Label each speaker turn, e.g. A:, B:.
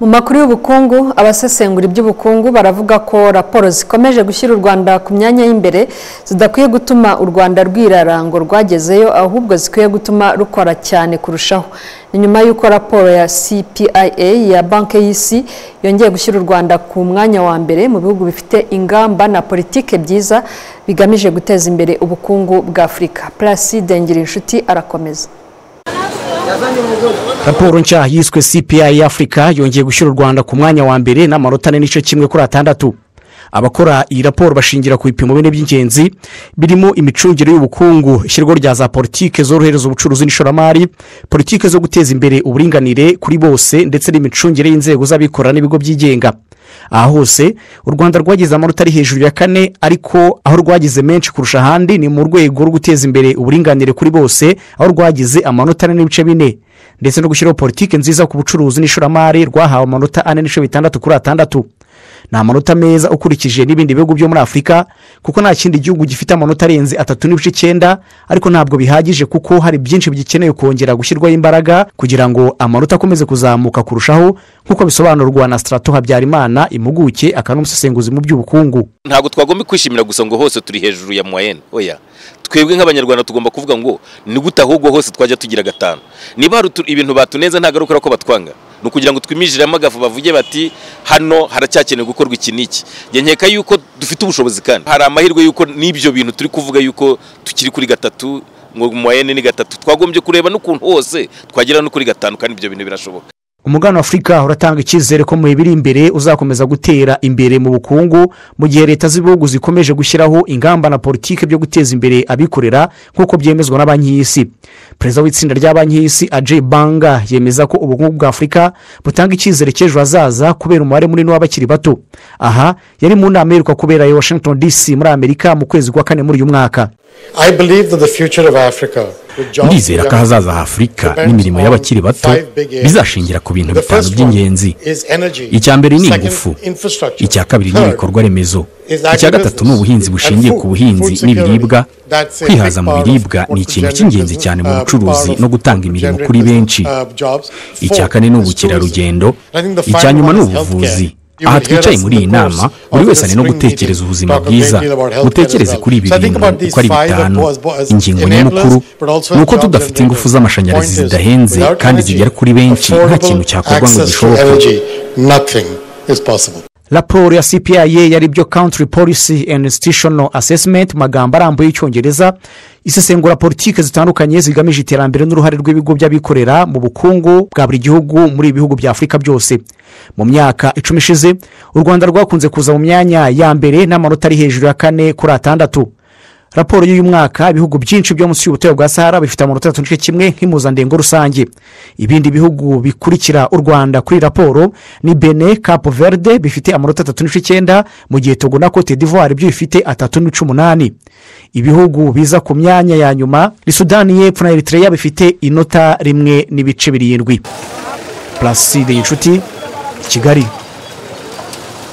A: mu makuru y'ubukungu abasesengura iby'ubukungu baravuga ko raporo zikomeje gushyira u rwanda ku myanya y'imbere zidakwiye gutuma u rwanda rwirara ngo rwagezeyo ahubwo zikwiye gutuma rukora cyane kurushaho ni nyuma y'uko raporo ya cpia ya banki y'isi yongeye gushyira u rwanda ku mwanya wa mbere mu bihugu bifite ingamba na politike byiza bigamije guteza imbere ubukungu bwa afurika placide ngirinshuti arakomeza
B: raporo nshya yiswe cpi afurika yongeye gushyira u rwanda ku mwanya wa mbere n'amanota ane n'igice kimwe kuri atandatu abakora iyi raporo bashingira ku bipimo bine by'ingenzi birimo imicungire y'ubukungu ishyirwaho rya za politiki zorohereza ubucuruzi n'ishoramari politiki zo guteza imbere uburinganire kuri bose ndetse n'imicungire y'inzego z'abikorera n'ibigo byigenga aha hose u rwanda rwagize amanota ari hejuru ya kane ariko aho rwagize menshi kurusha ahandi ni mu rwego rwo guteza imbere uburinganire kuri bose aho rwagize amanota ane n'ibice bine ndetse no gushyiraho politiki nziza ku bucuruzi n'ishoramari rwahawe amanota ane n'ibice bitandatu kuri atandatu ni amanota meza ukurikije n'ibindi bihugu byo muri afurika kuko nta kindi gihugu gifite amanota arenze atatu n'ibice icyenda ariko ntabwo bihagije kuko hari byinshi bigikeneye kongera gushyirwaho imbaraga kugira ngo amanota akomeze kuzamuka kurushaho nk'uko bisobanurwa na sitarato habyarimana impuguke akaba n'umusesenguzi mu by'ubukungu
C: ntabwo twagomba kwishimira gusa ngo hose turi hejuru ya moyenne oya twebwe nk'abanyarwanda tugomba kuvuga ngo ni gute ahubwo hose twajya tugira gatanu niba hari ibintu batunenze ntagarukora ko batwanga ni ukugira ngo twimijiriremo agafu bavuge bati hano haracyakenewe gukorwa iki n'iki njye nkeka yuko dufite ubushobozi kandi hari amahirwe yuko n'ibyo bintu turi kuvuga yuko tukiri kuri gatatu ngo moyenne ni gatatu twagombye kureba n'ukuntu hose twagera no kuri gatanu kandi ibyo bintu birashoboka
B: umugabane w'afurika uratanga icyizere ko mu biri imbere uzakomeza gutera imbere mu bukungu mu gihe leta z'ibihugu zikomeje gushyiraho ingamba na politiki byo guteza imbere abikorera nk'uko byemezwa na banki y'isi perezida w'itsinda rya banki y'isi ajay banga yemeza ko ubukungu bwa afurika butanga icyizere cy'ejo hazaza kubera umubare munini w'abakiri bato aha yari mu nama iheruka kubera i washington dc muri amerika mu kwezi kwa kane muri uyu mwaka
D: ndizera ko ahazaza h'afurika n'imirimo y'abakiri bato bizashingira ku bintu bitanu by'ingenzi icya mbere ni ingufu icya kabiri ni ibikorwa remezo icya gatatu ni ubuhinzi bushingiye ku buhinzi n'ibiribwa kwihaza mu biribwa ni ikintu cy'ingenzi cyane mu bucuruzi no gutanga imirimo kuri benshi icya kane ni ubukerarugendo icya nyuma ni ubuvuzi aha twicaye muri iyi nama buri wese ari no gutekereza ubuzima bwiza utekereze kuri ibi bintu uko ari bitanu ingingo nyamukuru ni uko tudafite ingufu z'amashanyarazi zidahenze kandi zigera kuri benshi nta kintu cyakorwa ngo gishoboke
B: raporo ya cpa yari byo country policy and institutional assessment mu magambo arambuye y'icyongereza isesengura politiki zitandukanye zigamije iterambere n'uruhare rw'ibigo by'abikorera mu bukungu bwa buri gihugu muri ibi bihugu bya afurika byose mu myaka icumi ishize u rwanda rwakunze kuza mu myanya ya mbere n'amanota ari hejuru ya kane kuri atandatu raporo y'uyu mwaka ibihugu byinshi byo munsi y'ubutare bwa sahara bifite amanota atatu n'igice kimwe nk'impuzandengo rusange ibindi bihugu bikurikira u rwanda kuri raporo ni bene kapu verde bifite amanota atatu n'igice icyenda mu gihe togo na cote d'ivoire byo bifite atatu n'ibice umunani ibihugu biza ku myanya ya nyuma ni sudani y'epfo na eritrea bifite inota rimwe n'ibice birindwi puraside y'inshuti kigali